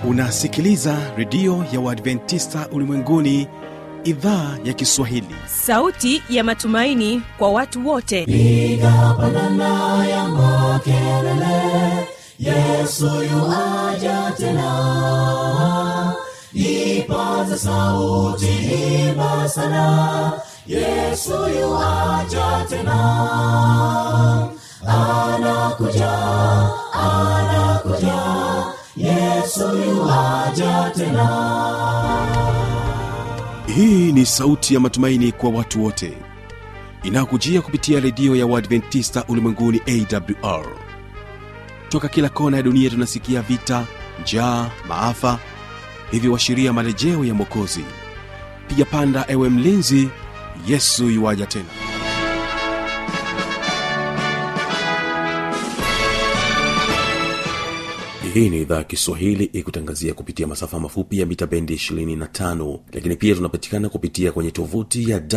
unasikiliza redio ya uadventista ulimwenguni idhaa ya kiswahili sauti ya matumaini kwa watu wote piga pandana ya makelele yesu yuaja tena ipaza sauti imba sana yesu yuaja tena anakuja anakuja yesu yuaja tena hii ni sauti ya matumaini kwa watu wote inayokujia kupitia redio ya uadventista ulimwenguni awr toka kila kona ya dunia tunasikia vita njaa maafa hivyo washiria marejeo ya mwokozi piga panda ewe mlinzi yesu yuwaja tena hii ni idhaa ya kiswahili ikutangazia kupitia masafa mafupi ya mita bendi 25 lakini pia tunapatikana kupitia kwenye tovuti ya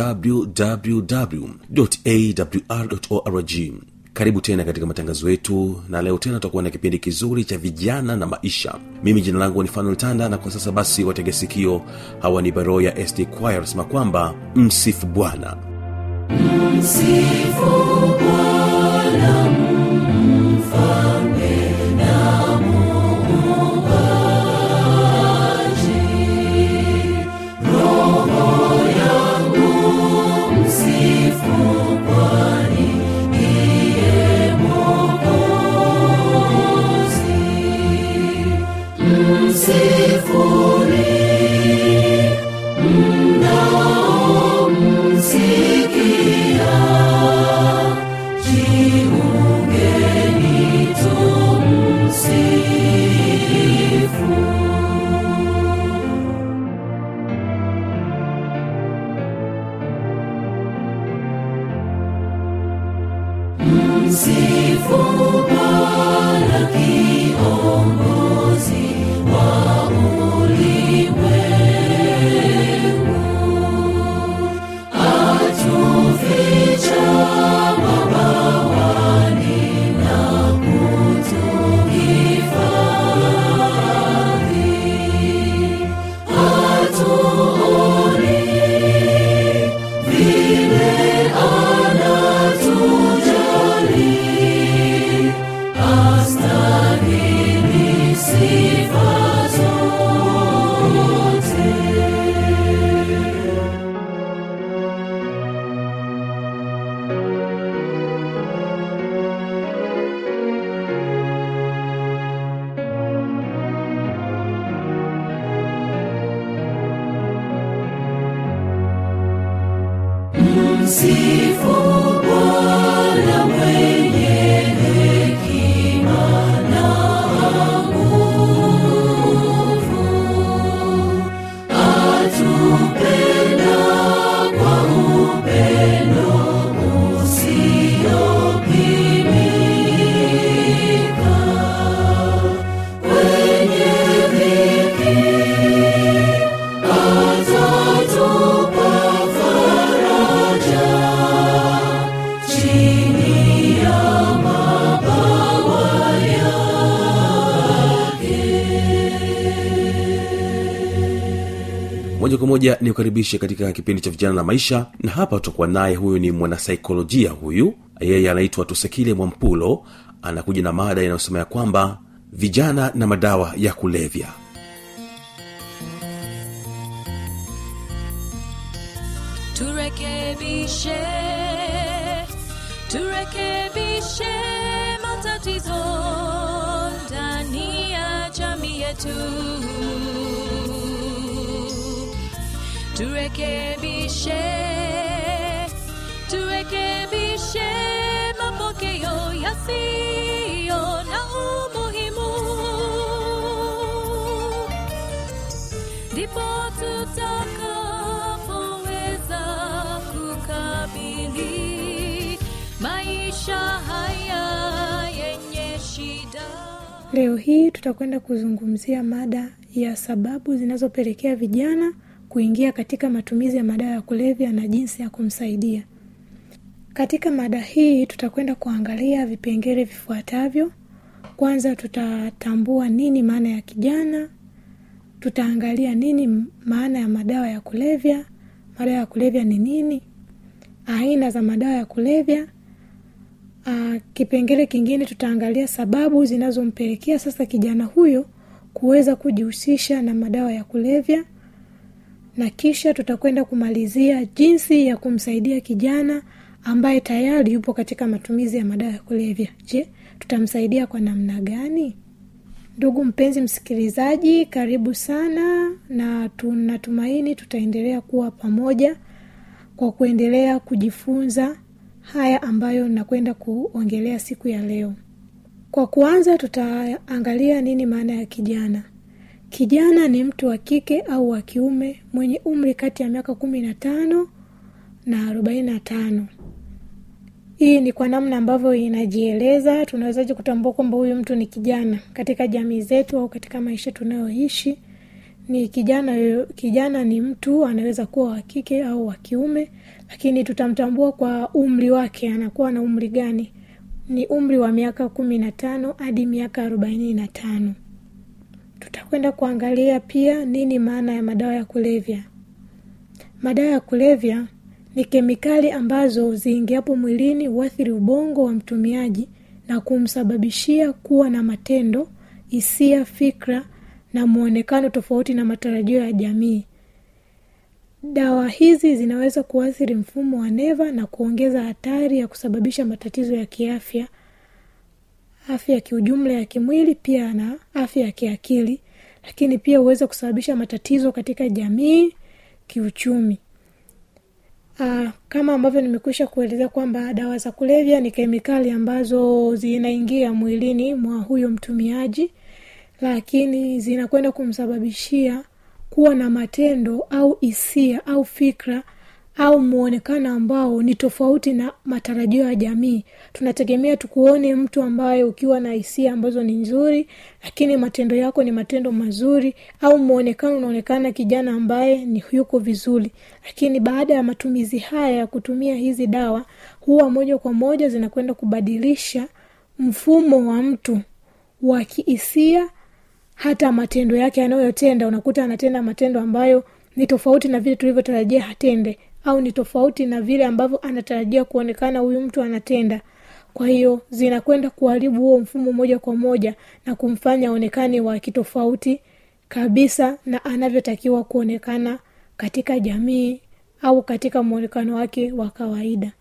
wwwawr karibu tena katika matangazo yetu na leo tena tutakuwa na kipindi kizuri cha vijana na maisha mimi jina langu ni fanuel tanda na kwa sasa basi watege sikio hawa ni baro ya sd choir sema kwamba msifu bwana Msifu Bwana mfalme na muumbaji. Roho yangu msifu kwani ndiye Mwokozi. Msifuni mnaomsikia jiungeni tumsifu msifu bwana kiongozi wa ulimwengu atuficha mabawani na kutuhifadhi atuoni vile anatujali astahili sifa zote Msifu Bwana mwenye hekima na nguvu, atupenda kwa upendo usiopimika. Kwenye dhiki atatupa faraja chini ya mabawa moja kwa moja ni ukaribishe katika kipindi cha vijana na maisha na hapa tutakuwa naye huyu ni mwanasaikolojia huyu yeye anaitwa tusekile mwampulo anakuja na mada inayosema ya kwamba vijana na madawa ya kulevya turekebishe turekebishe matatizo ndani ya jamii yetu turekebishe turekebishe mapokeo yasiyo na umuhimu ndipo tutakapoweza kukabili maisha haya yenye shida Leo hii tutakwenda kuzungumzia mada ya sababu zinazopelekea vijana kuingia katika matumizi ya madawa ya kulevya na jinsi ya kumsaidia. Katika mada hii tutakwenda kuangalia vipengele vifuatavyo. Kwanza tutatambua nini maana ya kijana, tutaangalia nini maana ya madawa ya kulevya madawa ya kulevya ni nini aina za madawa ya kulevya Aa, kipengele kingine tutaangalia sababu zinazompelekea sasa kijana huyo kuweza kujihusisha na madawa ya kulevya na kisha tutakwenda kumalizia jinsi ya kumsaidia kijana ambaye tayari yupo katika matumizi ya madawa ya kulevya je tutamsaidia kwa namna gani ndugu mpenzi msikilizaji karibu sana na tunatumaini tutaendelea kuwa pamoja kwa kuendelea kujifunza haya ambayo nakwenda kuongelea siku ya leo kwa kuanza tutaangalia nini maana ya kijana kijana ni mtu wa kike au wa kiume mwenye umri kati ya miaka kumi na tano na arobaini na tano hii ni kwa namna ambavyo inajieleza tunawezaji kutambua kwamba huyu mtu ni kijana katika jamii zetu au katika maisha tunayoishi ni kijana kijana ni mtu anaweza kuwa wa kike au wa kiume lakini tutamtambua kwa umri wake anakuwa na umri gani ni umri wa miaka kumi na tano hadi miaka arobaini na tano tutakwenda kuangalia pia nini maana ya madawa ya kulevya madawa ya kulevya ni kemikali ambazo ziingiapo mwilini huathiri ubongo wa mtumiaji na kumsababishia kuwa na matendo hisia fikra na mwonekano tofauti na matarajio ya jamii dawa hizi zinaweza kuathiri mfumo wa neva na kuongeza hatari ya kusababisha matatizo ya kiafya afya ya kiujumla ya kimwili pia na afya ya kiakili lakini pia huweza kusababisha matatizo katika jamii kiuchumi Aa, kama ambavyo nimekwisha kuelezea kwamba dawa za kulevya ni kemikali ambazo zinaingia mwilini mwa huyo mtumiaji lakini zinakwenda kumsababishia kuwa na matendo au hisia au fikra au mwonekano ambao ni tofauti na matarajio ya jamii tunategemea tukuone mtu ambaye ukiwa na hisia ambazo ni nzuri lakini matendo yako ni matendo mazuri au mwonekano unaonekana kijana ambaye ni yuko vizuri lakini baada ya matumizi haya ya kutumia hizi dawa huwa moja kwa moja zinakwenda kubadilisha mfumo wa mtu wa kihisia hata matendo yake anayotenda unakuta anatenda matendo ambayo ni tofauti na vile tulivyotarajia hatende au ni tofauti na vile ambavyo anatarajia kuonekana huyu mtu anatenda kwa hiyo zinakwenda kuharibu huo mfumo moja kwa moja na kumfanya aonekane wa kitofauti kabisa na anavyotakiwa kuonekana katika jamii au katika mwonekano wake wa kawaida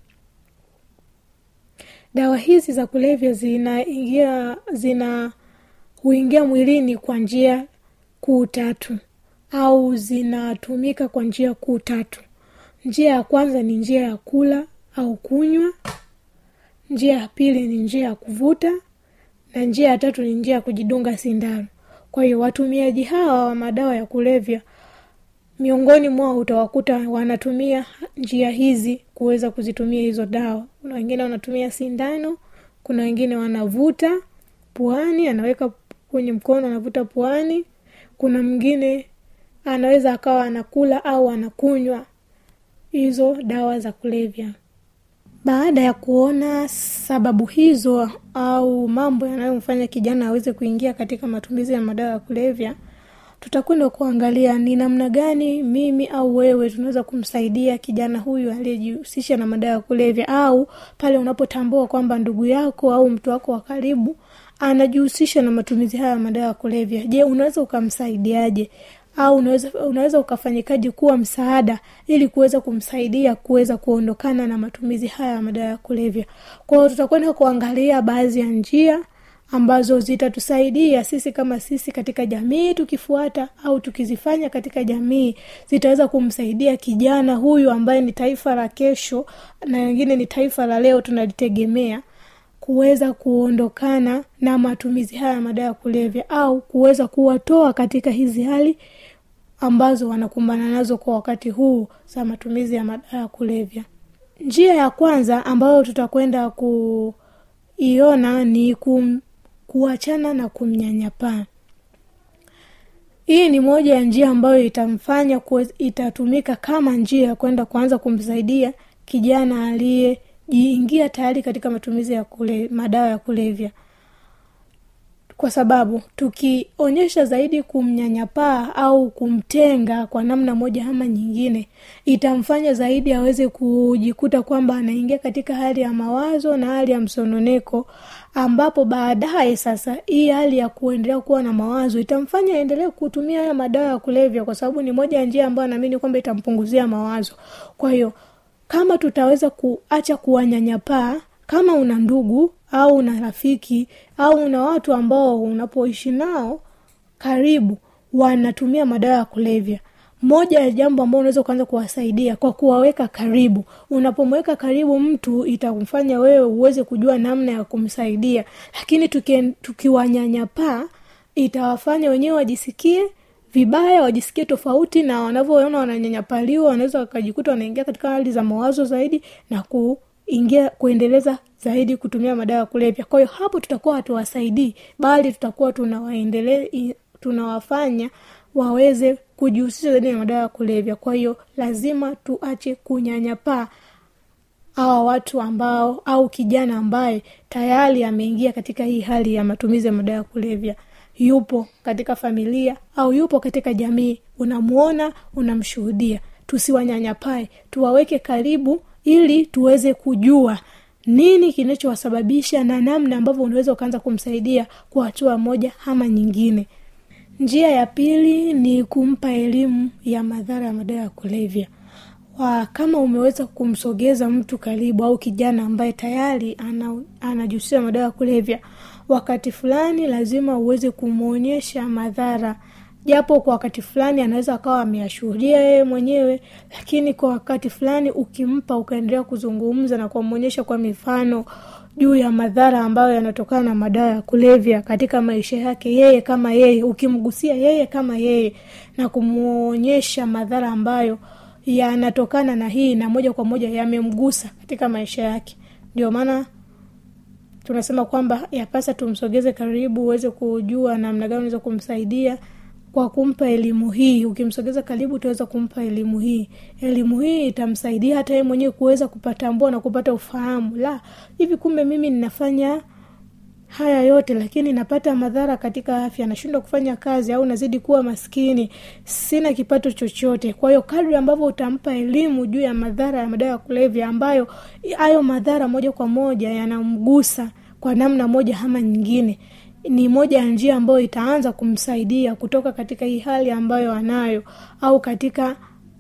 dawa hizi za kulevya zinaingia zina huingia mwilini kwa njia kuu tatu au zinatumika kwa njia kuu tatu njia ya kwanza ni njia ya kula au kunywa njia ya pili ni njia ya kuvuta na njia ya tatu ni njia ya kujidunga sindano kwa hiyo watumiaji hawa wa madawa ya kulevya miongoni mwao utawakuta wanatumia njia hizi kuweza kuzitumia hizo dawa kuna wengine wanatumia sindano kuna wengine wanavuta puani anaweka kwenye mkono anavuta puani kuna mwingine anaweza akawa anakula au anakunywa hizo dawa za kulevya baada ya kuona sababu hizo au mambo yanayomfanya kijana aweze kuingia katika matumizi ya madawa ya kulevya tutakwenda kuangalia ni namna gani mimi au wewe tunaweza kumsaidia kijana huyu aliyejihusisha na madawa ya kulevya au pale unapotambua kwamba ndugu yako au mtu wako wa karibu anajihusisha na matumizi haya ya madawa ya kulevya je unaweza ukamsaidiaje au unaweza, unaweza ukafanyikaji kuwa msaada ili kuweza kumsaidia kuweza kuondokana na matumizi haya ya madawa ya kulevya kwa hiyo tutakwenda kuangalia baadhi ya njia ambazo zitatusaidia sisi kama sisi katika jamii tukifuata au tukizifanya katika jamii zitaweza kumsaidia kijana huyu ambaye ni taifa la kesho na wengine ni taifa la leo tunalitegemea kuweza kuondokana na matumizi haya ya madawa ya kulevya au kuweza kuwatoa katika hizi hali ambazo wanakumbana nazo kwa wakati huu za matumizi ya madawa ya kulevya njia ya kwanza ambayo tutakwenda kuiona ni kum, kuachana na kumnyanyapaa hii ni moja ya njia ambayo itamfanya kwe, itatumika kama njia ya kwenda kuanza kumsaidia kijana aliyejiingia tayari katika matumizi ya kule, madawa ya kulevya kwa sababu tukionyesha zaidi kumnyanyapaa au kumtenga kwa namna moja ama nyingine itamfanya zaidi aweze kujikuta kwamba anaingia katika hali ya mawazo na hali ya msononeko ambapo baadaye sasa hii hali ya kuendelea kuwa na mawazo itamfanya aendelee kutumia haya madawa ya kulevya kwa sababu ni moja ya njia ambayo naamini kwamba itampunguzia mawazo kwa hiyo kama tutaweza kuacha kuwanyanyapaa kama una ndugu au una rafiki au una watu ambao unapoishi nao karibu wanatumia madawa ya kulevya moja ya jambo ambao unaweza ukaanza kuwasaidia kwa kuwaweka karibu unapomweka karibu mtu itamfanya wewe uweze kujua namna ya kumsaidia lakini tuki- tukiwanyanyapaa itawafanya wenyewe wajisikie vibaya wajisikie tofauti na wanavyoona wananyanyapaliwa wanaweza wakajikuta wanaingia katika hali za mawazo zaidi na kuingia kuendeleza zaidi kutumia madawa ya kulevya kwa hiyo hapo tutakuwa hatuwasaidii bali tutakuwa tunawaendele i- tunawafanya waweze kujihusisha zaidi na madawa ya kulevya kwa hiyo lazima tuache kunyanyapaa hawa watu ambao au kijana ambaye tayari ameingia katika hii hali ya matumizi ya madawa ya kulevya yupo katika familia au yupo katika jamii unamuona unamshuhudia tusiwanyanyapae tuwaweke karibu ili tuweze kujua nini kinachowasababisha na namna ambavyo unaweza ukaanza kumsaidia kwa hatua moja ama nyingine njia ya pili ni kumpa elimu ya madhara ya madawa ya kulevya wa kama umeweza kumsogeza mtu karibu au kijana ambaye tayari ana- anajihusisha na madawa ya kulevya wakati fulani lazima uweze kumwonyesha madhara japo kwa wakati fulani anaweza akawa ameyashuhudia yeye mwenyewe lakini kwa wakati fulani ukimpa ukaendelea kuzungumza na kumwonyesha kwa mifano juu ya madhara ambayo yanatokana na madawa ya kulevya katika maisha yake yeye kama yeye ukimgusia yeye kama yeye na kumwonyesha madhara ambayo yanatokana na hii na moja kwa moja yamemgusa katika maisha yake ndio maana tunasema kwamba yapasa tumsogeze karibu uweze kujua namna gani unaweza kumsaidia kwa kumpa elimu hii ukimsogeza karibu utaweza kumpa elimu hii elimu hii itamsaidia hata yeye mwenyewe kuweza kupatambua na kupata ufahamu la hivi kumbe mimi ninafanya haya yote lakini napata madhara katika afya nashindwa kufanya kazi au nazidi kuwa maskini sina kipato chochote kwa hiyo kadri ambavyo utampa elimu juu ya madhara ya madawa ya kulevya ambayo hayo madhara moja kwa moja yanamgusa kwa namna moja ama nyingine ni moja ya njia ambayo itaanza kumsaidia kutoka katika hii hali ambayo anayo au katika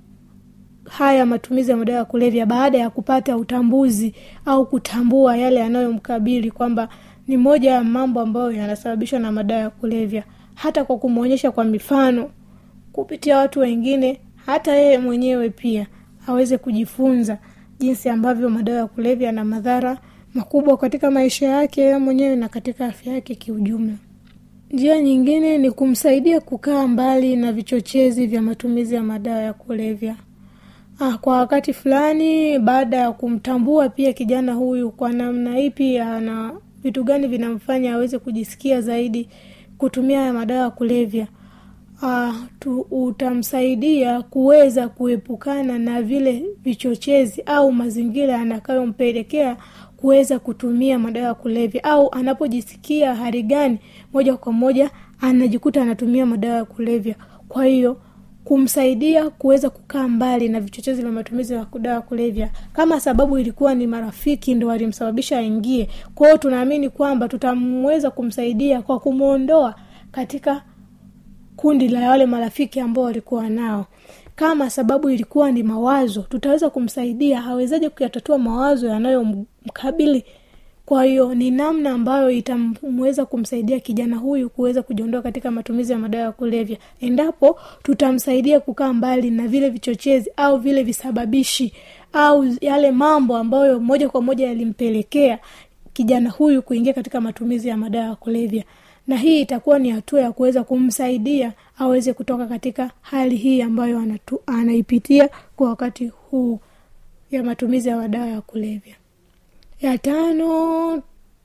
haya matumizi ya madawa ya kulevya baada ya kupata utambuzi au kutambua yale yanayomkabili kwamba ni moja ya mambo ambayo yanasababishwa na madawa ya kulevya hata kwa kumwonyesha kwa mifano kupitia watu wengine hata yeye mwenyewe pia aweze kujifunza jinsi ambavyo madawa ya kulevya yana madhara makubwa katika maisha yake yeye mwenyewe na katika afya yake kiujumla njia nyingine ni kumsaidia kukaa mbali na vichochezi vya matumizi ya madawa ya kulevya ah, kwa wakati fulani baada ya kumtambua pia kijana huyu kwa namna ipi ana vitu gani vinamfanya aweze kujisikia zaidi kutumia haya madawa ya kulevya uh, tu, utamsaidia kuweza kuepukana na vile vichochezi au mazingira yanayompelekea kuweza kutumia madawa ya kulevya au anapojisikia hali gani moja kwa moja anajikuta anatumia madawa ya kulevya kwa hiyo kumsaidia kuweza kukaa mbali na vichochezi vya matumizi ya dawa ya kulevya kama sababu ilikuwa ni marafiki ndo walimsababisha aingie kwa hiyo tunaamini kwamba tutamweza kumsaidia kwa kumwondoa katika kundi la wale marafiki ambao walikuwa nao kama sababu ilikuwa ni mawazo tutaweza kumsaidia awezaje kuyatatua mawazo yanayomkabili kwa hiyo ni namna ambayo itamweza kumsaidia kijana huyu kuweza kujiondoa katika matumizi ya madawa ya kulevya endapo tutamsaidia kukaa mbali na vile vichochezi au vile visababishi au yale mambo ambayo moja kwa moja yalimpelekea kijana huyu kuingia katika matumizi ya madawa ya kulevya na hii itakuwa ni hatua ya kuweza kumsaidia aweze kutoka katika hali hii ambayo anatu, anaipitia kwa wakati huu ya matumizi ya madawa ya kulevya ya tano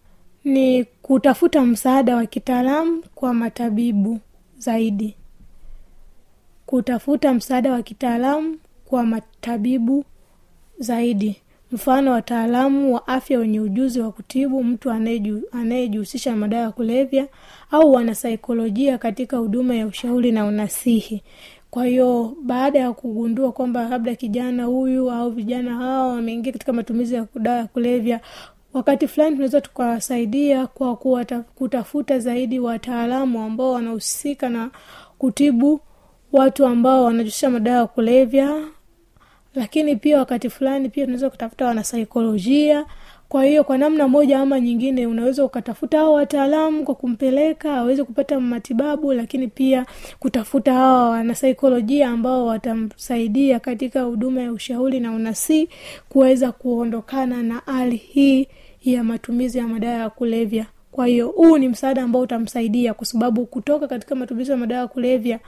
ni kutafuta msaada wa kitaalamu kwa matabibu zaidi kutafuta msaada wa kitaalamu kwa matabibu zaidi mfano wataalamu wa afya wenye ujuzi wa kutibu mtu anayeju- anayejihusisha na madawa ya kulevya au wanasaikolojia katika huduma ya ushauri na unasihi kwa hiyo baada ya kugundua kwamba labda kijana huyu au vijana hawa wameingia katika matumizi ya dawa ya kulevya wakati fulani tunaweza tukawasaidia kwa kuwata, kutafuta zaidi wataalamu ambao wanahusika na kutibu watu ambao wanajihusisha madawa ya kulevya lakini pia wakati fulani pia tunaweza kutafuta wanasaikolojia kwa hiyo kwa namna moja ama nyingine unaweza ukatafuta hao wataalamu kwa kumpeleka aweze kupata matibabu lakini pia kutafuta hawa wanasaikolojia ambao watamsaidia katika huduma ya ushauri na unasii kuweza kuondokana na hali hii ya matumizi ya madawa ya kulevya kwa hiyo huu ni msaada ambao utamsaidia kwa sababu kutoka katika matumizi ya madawa ya kulevya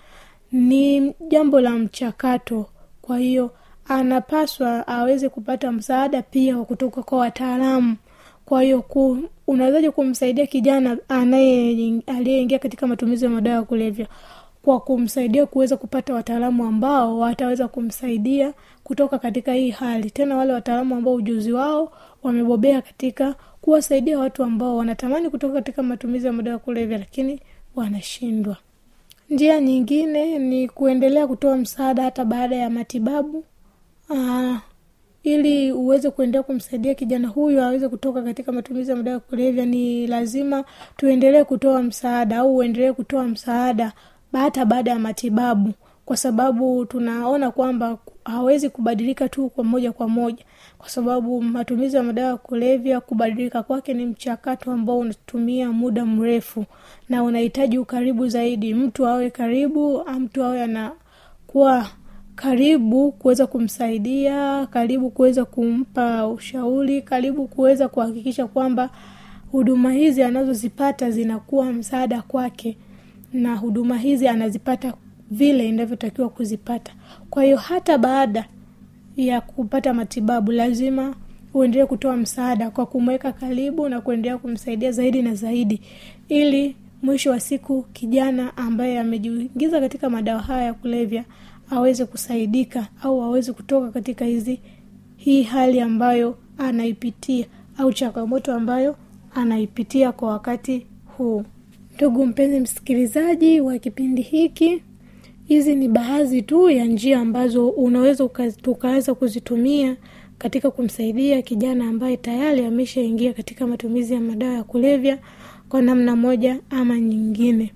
ni jambo la mchakato kwa hiyo anapaswa aweze kupata msaada pia wa kutoka kwa wataalamu kwa hiyo ku, unawezaje kumsaidia kijana anaye aliyeingia katika matumizi ya madawa ya kulevya kwa kumsaidia kuweza kupata wataalamu ambao wataweza kumsaidia kutoka katika hii hali tena wale wataalamu ambao ujuzi wao wamebobea katika kuwasaidia watu ambao wanatamani kutoka katika matumizi ya madawa ya kulevya lakini wanashindwa njia nyingine ni kuendelea kutoa msaada hata baada ya matibabu Aa, ili uweze kuendelea kumsaidia kijana huyu aweze kutoka katika matumizi ya madawa ya kulevya ni lazima tuendelee kutoa msaada au uendelee kutoa msaada hata baada ya matibabu kwa sababu tunaona kwamba hawezi kubadilika tu kwa moja kwa moja kwa sababu matumizi ya madawa ya kulevya kubadilika kwake ni mchakato ambao unatumia muda mrefu na unahitaji ukaribu zaidi mtu awe karibu mtu awe anakuwa karibu kuweza kumsaidia karibu kuweza kumpa ushauri karibu kuweza kuhakikisha kwamba huduma hizi anazozipata zinakuwa msaada kwake na huduma hizi anazipata vile inavyotakiwa kuzipata kwa hiyo hata baada ya kupata matibabu lazima uendelee kutoa msaada kwa kumweka karibu na kuendelea kumsaidia zaidi na zaidi ili mwisho wa siku kijana ambaye amejiingiza katika madawa haya ya kulevya aweze kusaidika au aweze kutoka katika hizi hii hali ambayo anaipitia au changamoto ambayo anaipitia kwa wakati huu ndugu mpenzi msikilizaji wa kipindi hiki hizi ni baadhi tu ya njia ambazo unaweza tukaweza kuzitumia katika kumsaidia kijana ambaye tayari ameshaingia katika matumizi ya madawa ya kulevya kwa namna moja ama nyingine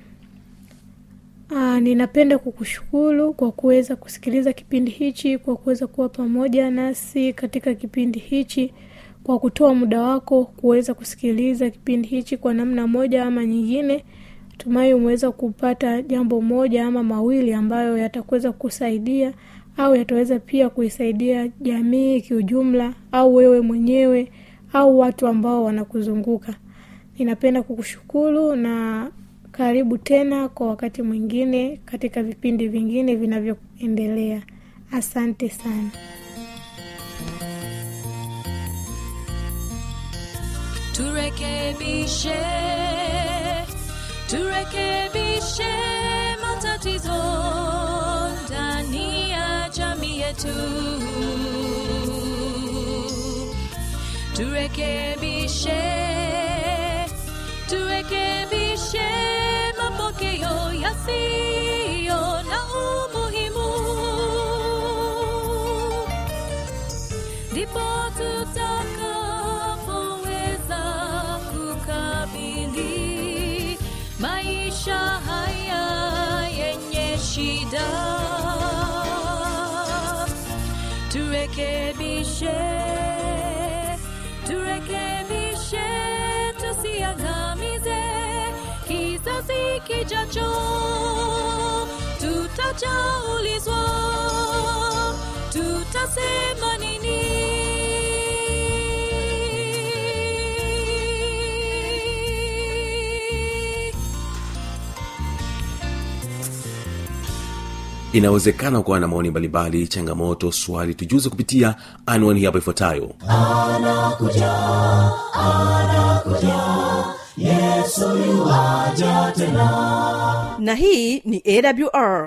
Aa, ninapenda kukushukuru kwa kuweza kusikiliza kipindi hichi kwa kuweza kuwa pamoja nasi katika kipindi hichi kwa kutoa muda wako kuweza kusikiliza kipindi hichi kwa namna moja ama nyingine tumai umeweza kupata jambo moja ama mawili ambayo yatakuweza kusaidia au yataweza pia kuisaidia jamii kiujumla au wewe mwenyewe au watu ambao wanakuzunguka ninapenda kukushukuru na karibu tena kwa wakati mwingine katika vipindi vingine vinavyoendelea asante sana turekebishe turekebishe matatizo ndani ya jamii yetu turekebishe turekebishe mapokeo yasiyo na umuhimu ndipo tutakapoweza kukabili maisha haya yenye shida turekebishe turekebishe tusiangamize kizazi kijacho tutajaulizwa tutasema nini inawezekana kuwa na maoni mbalimbali changamoto swali tujuze kupitia anwani hapo ifuatayo na hii ni awr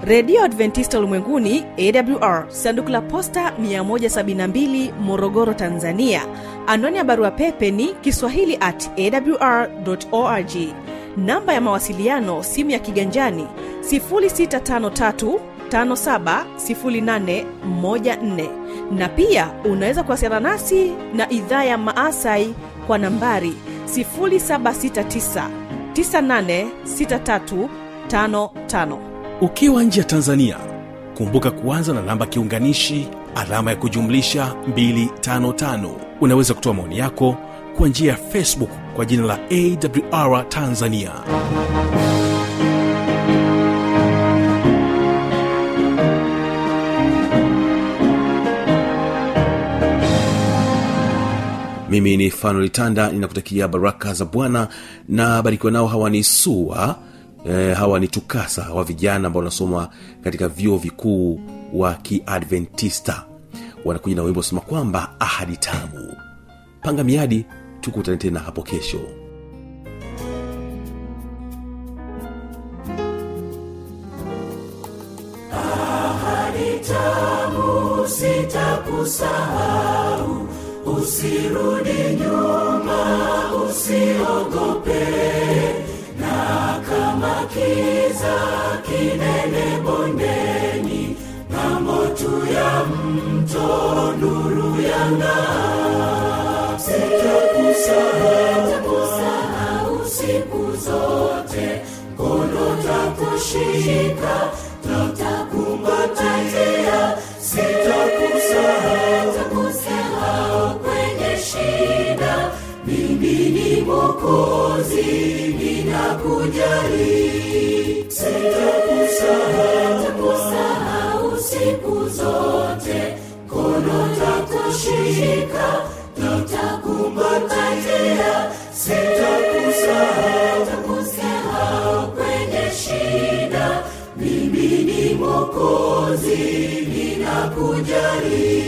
redio adventista ulimwenguni awr sanduku la posta 172 morogoro tanzania anwani ya barua pepe ni kiswahili at awr org namba ya mawasiliano simu ya kiganjani 653 570814 na pia unaweza kuwasiliana nasi na idhaa ya maasai kwa nambari 769 986355 ukiwa nje ya tanzania kumbuka kuanza na namba kiunganishi alama ya kujumlisha 255 unaweza kutoa maoni yako kwa njia ya facebook kwa jina la awr tanzania mimi ni fanuel tanda ninakutakia baraka za bwana na barikiwa nao hawa ni sua e, hawa ni tukasa wa vijana ambao wanasoma katika vyuo vikuu wa kiadventista wanakuja na wimbo sema kwamba ahadi tamu panga miadi tukutane tena hapo kesho tamu sitakusahau usirudi nyuma usiogope na kama kiza kinene bondeni ng'ambo tu ya mto nuru yang'aa sitakusahau siku zote mkono takushika tutakumbatia sitakusahau kwenye shida mimi ni mokozi ninakujali sitakusahau siku zote kono takushika tutakumbatia sitakusahau kwenye shida mimi ni mokozi ninakujali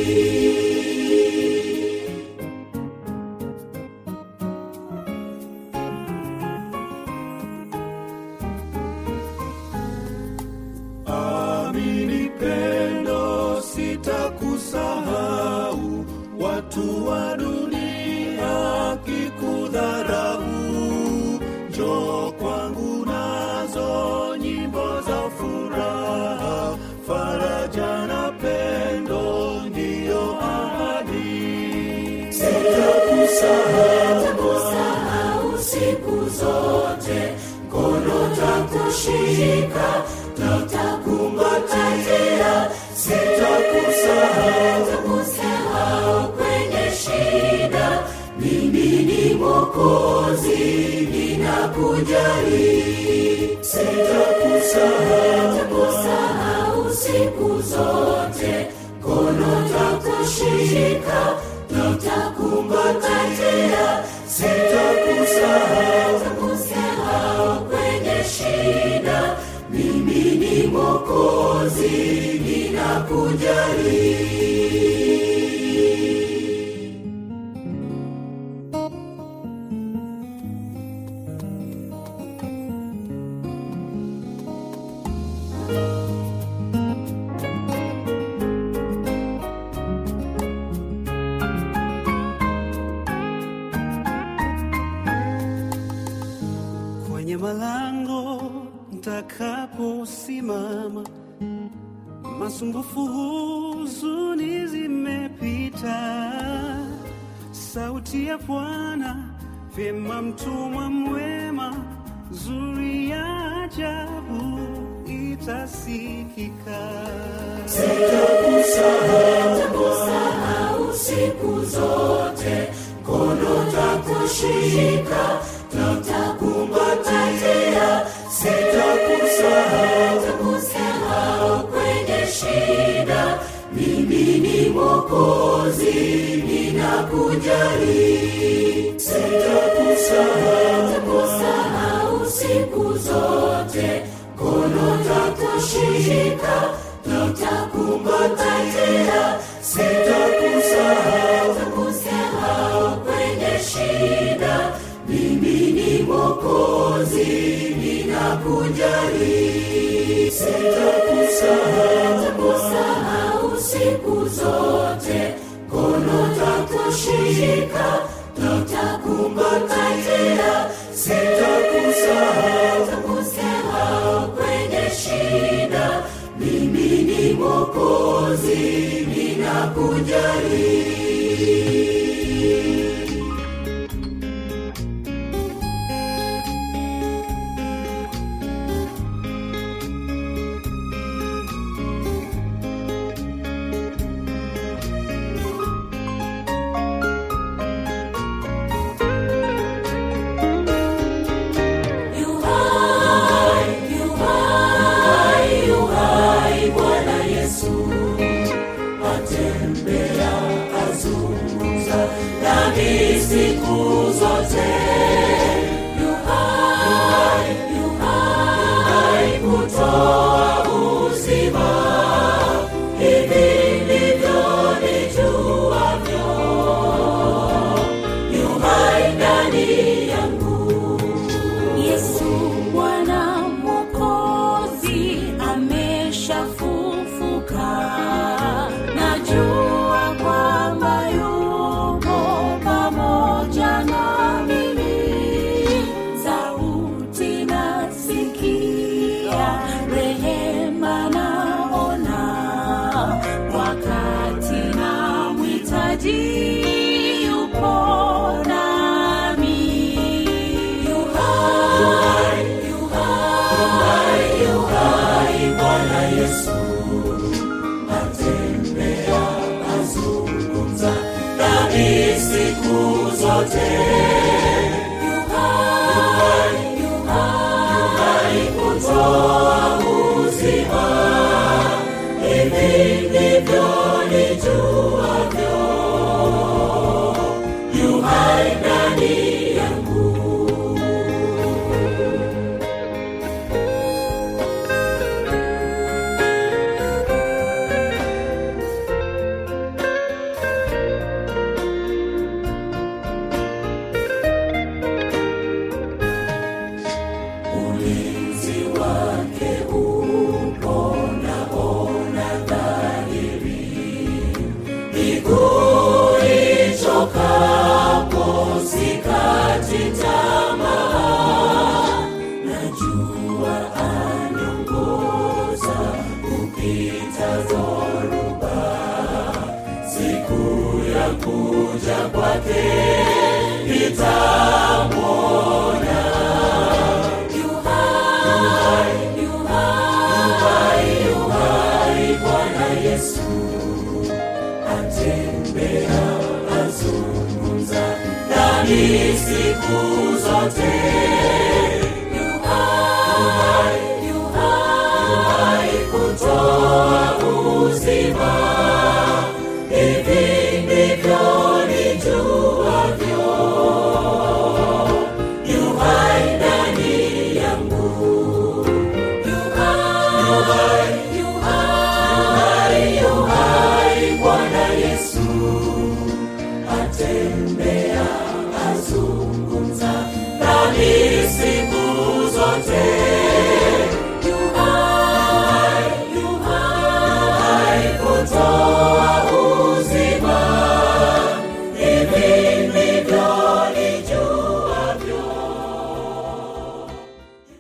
amini pendo sitakusahau watu wa dunia kikudharau njo kwangu nazo nyimbo za furaha faraja na pendo ndiyo ahadi sitakusahau siku zote mkono takushika tutakumbatia sitakusahau kwenye shida mimi ni mokozi ninakujali sitakusahau siku zote kono takushika tutakumbatia sitakusahau kwenye shida mimi ni mokozi ninakujali kwenye malango ntakaposimama masumbufu huzuni zimepita sauti ya bwana vyema mtumwa mwema zuri ya ajabu itasikika sitakusahau siku zote kono takushika tutakumbatia sitakusahau kwenye shida mimi ni mokozi ninakujali sitakusahau siku zote kono takushika tutakumbatia sitakusahau kwenye shida mimi ni mokozi ninakujali sitakusahau siku zote kono takushika nitakumbatia sitakusahau kwenye shida mimi ni mokozi ninakujali Yu hai, yu hai, yu hai, Bwana Yesu atembea azungumza nami siku zote. Yu hai, yu hai, kutoa uzima. Hivi ndivyo nijuavyo. Yu hai ndani yangu Yesu Bwana Mwokozi ameshafufuka, najua kwamba yuko pamoja na mimi. Sauti nasikia, rehema naona, wakati namhitaji yupo nami. Yu hai, yu hai, yu hai, Bwana Yesu atembea azungumza nami siku zote. Yu hai, yu hai, kutoa uzima. Hivi ndivyo nijuavyo. Yu hai ndani yangu ulinzi wake upo naona dhahiri miguu ichokapo sikati tamaa najua aniongoza kupita dhoruba siku ya kuja kwake nitamwona yu hai, yu hai, yu hai, Bwana Yesu atembea azungumza nami siku zote.